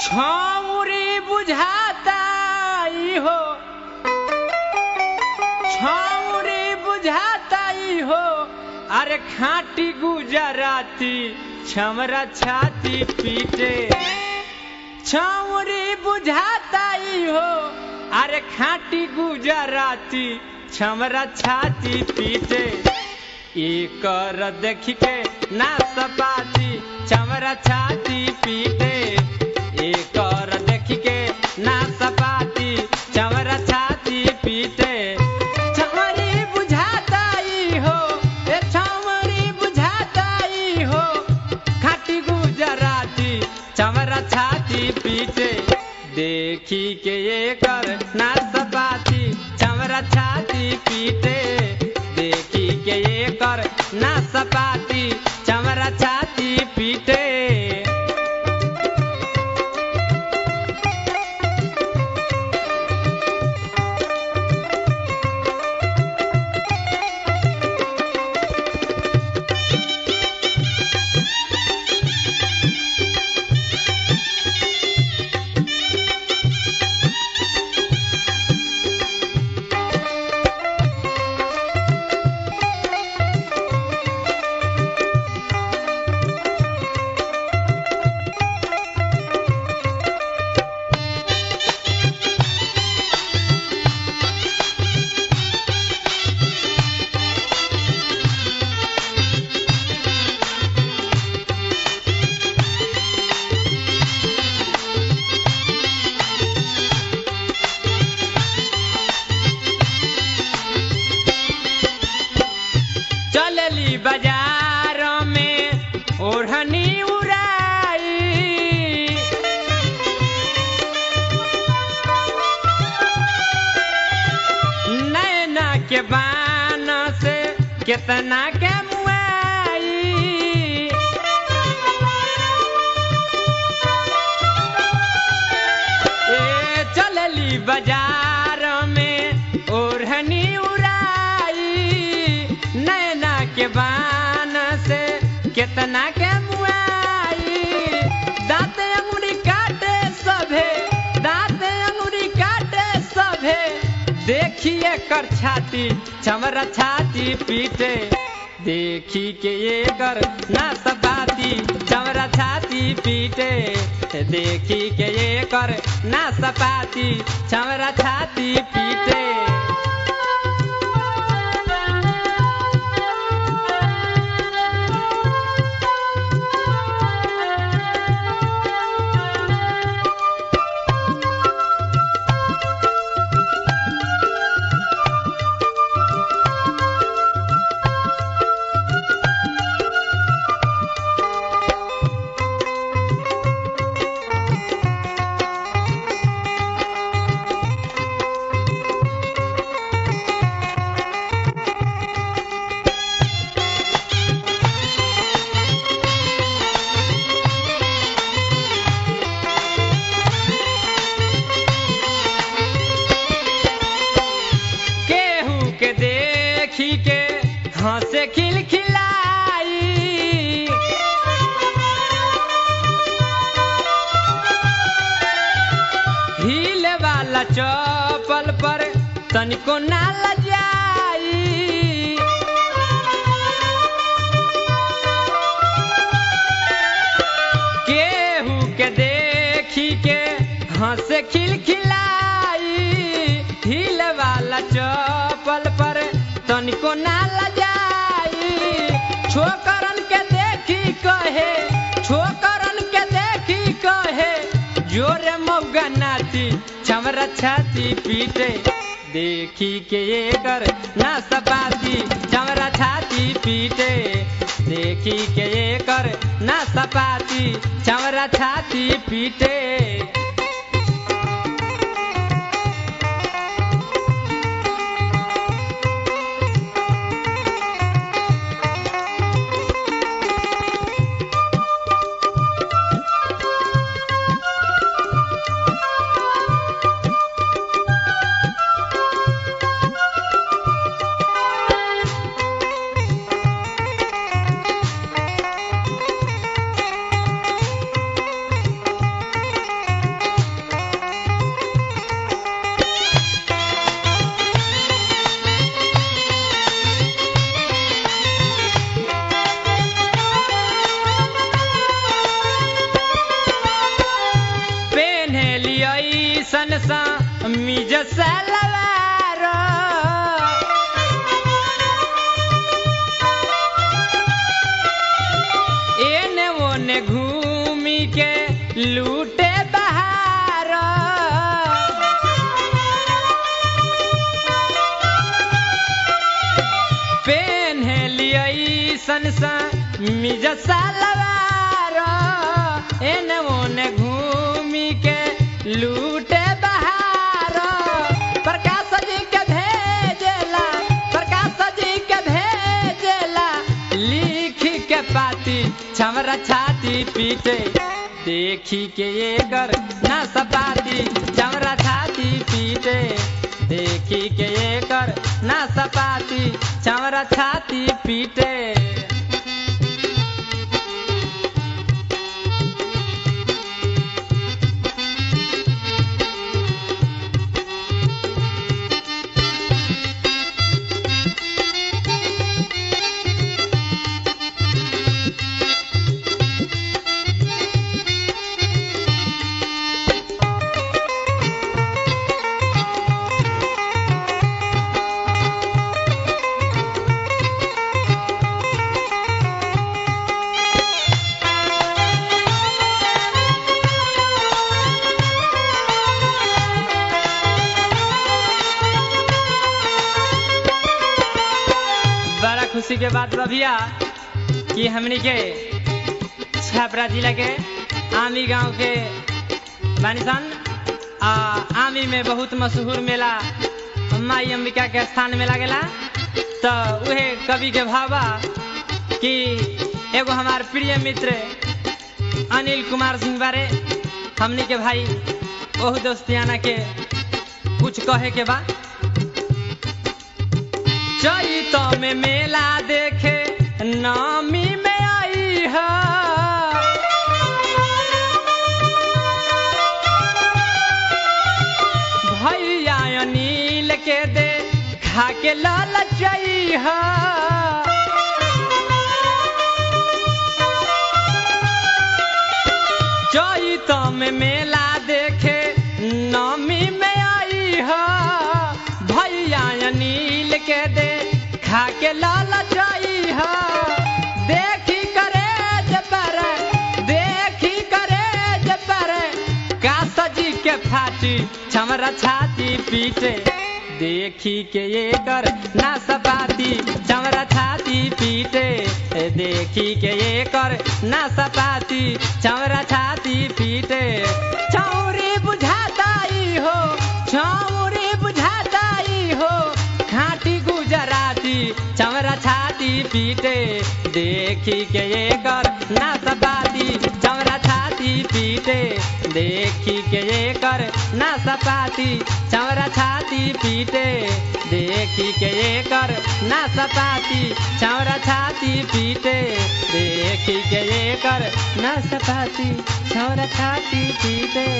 छौरी बुझाता ई हो छौरी बुझाता ई हो अरे खाटी गुजराती छमरा छाती पीटे छौरी बुझाता ई हो अरे खाटी गुजराती छमरा छाती पीटे एकर देख के ना सपाती छमरा छाती पीटे एकर देख के ना सपाती छमरा छाती पीटे छमरी बुझाता ई हो ए छमरी बुझाता ई हो खाटी गुजराती चमरा छाती पीटे देखी के एकर ना सपाती चमरा छाती पीटे देखी के एकर ना सपाती चमरा छाती पीटे चलली बाजार में ओढ़नी उड़ाई नैना के बान से कितना के मुआई ए चलली बाजार में ओढ़नी उड़ाई नैना के बान से कितना के मुआई दांत अंगुरी काटे सभे दांत अंगुरी काटे सभे देखिए कर छाती चमरा छाती पीटे देखी के ये कर ना सपाती चमरा छाती पीटे देखी के ये कर ना सपाती चमरा छाती पीटे केहू के देखी के हंसे खिलखिलाई हील वाला चपल पर तनिको ना लजाई केहू के देखी के हंस खिलखिलाई हिल वाला चपल पर तनिको ना लजाई छोकरन के देखी कहे छोकरन के देखी कहे जोरे मौगा नाची छमरा छाती पीटे देखी के एकर ना सपाती चमरा छाती पीटे देखी के एकर ना सपाती चमरा छाती पीटे सा मिज सलवार एने ओने घूमी के लूटे बहार पेन्हलियै सन सा मिज सलवार एने ओने घूमी के लूटे बहार प्रकाश जी के भेजेला प्रकाश जी के भेजेला लिख के पाती छमरा छाती पीटे देखी के ये कर ना सपाती छमरा छाती पीटे देखी के ये कर ना सपाती छमरा छाती पीटे बड़ा खुशी के बात बा भैया कि हमनी के छपरा जिला के आमी गांव के बानिसन आ आमी में बहुत मशहूर मेला माई अंबिका के स्थान में लागेला तो उहे कवि के भावा कि एगो हमार प्रिय मित्र अनिल कुमार सिंह बारे हमनी के भाई ओहू दोस्तियाना के कुछ कहे के बा चैत में मेला देखे नामी में आई है भैया अनिल के दे खा के लाल है चैत में मेला देखे नामी में आई है भैया अनिल के दे खा के लाल है देखी करे पर देखी करे पर का सजी के फाटी छमरा छाती पीटे देखी के ये कर ना सपाती चमरा छाती पीटे देखी के ये कर ना सपाती चमरा छाती पीटे चौरी बुझाताई हो चौरी बुझाताई हो खाटी गुजराती चमरा छाती पीटे देखी के ये कर ना सपाती चमरा छाती पीटे देखी के ये कर ना सपाती चमरा छाती पीटे देखी के ये कर ना सपाती चमरा छाती पीटे देखी के ये कर ना सपाती चमरा छाती पीटे